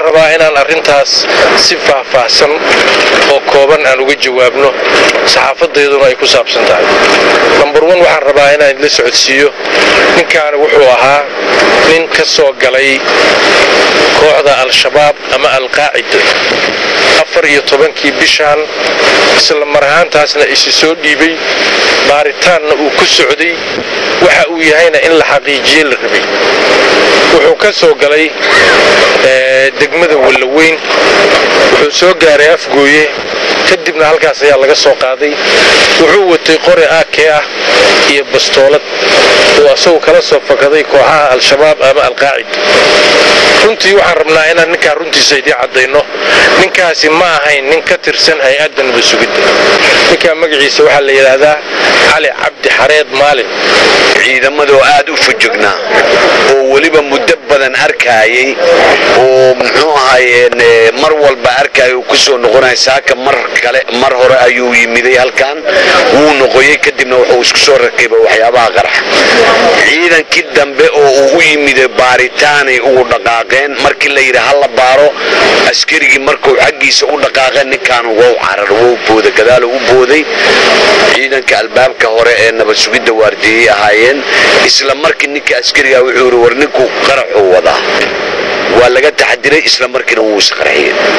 rabaa inaan arrintaas si faahfaahsan oo kooban aan uga jawaabno saxaafadeeduna ay ku saabsan tahay nambar wan waxaan rabaa inaan la socodsiiyo ninkaani wuxuu ahaa nin ka soo galay kooxda al-shabaab ama alqaacida afar iyo tobankii bishaan isla mar ahaantaasna isi soo dhiibay baaritaanna uu ku socday waxa uu yahayna in la xaqiijiye la rabay wuxuu ka soo galay degmada wallaweyn wuxuu soo gaaray afgooye kadibna halkaas ayaa laga soo qaaday wuxuu watay qori aakee ah iyo bastoolad uu asagu kala soo fakaday kooxaha al-shabaab ama alqaacida runtii waxaan rabnaa inaan ninkaa runtiisa idii caddayno ninkaasi ma ahayn nin ka tirsan hay-adda nabasugidda ninkaa magaciisa waxaa la yidhaahdaa cali cabdi xareed maalin ciidamadoo aad u fujugnaa oo weliba muddo badan arkaayay oo muxuu ahaayeen mar walba arkaya uu ku soo noqonaya saaka mar kale mar hore ayuu yimiday halkan wuu noqoyey kadibna wuxuu isku soo rakibay waxyaabaha qarax ciidankii dambe oo uu u yimiday baaritaanay ugu dhaqaaqeen markii la yidhi hala baaro askarigii markuu xaggiisa u dhaqaaqeen ninkaanu wow carar wow booda gadaalo u booday ciidanka albaabka hore ee nabad sugidda waardieyey ahaayeen isla markii ninka askariga wuxuu yidhi war ninku qaraxuu wadaa waa laga taxadiray isla markiina wuu isqarxiyey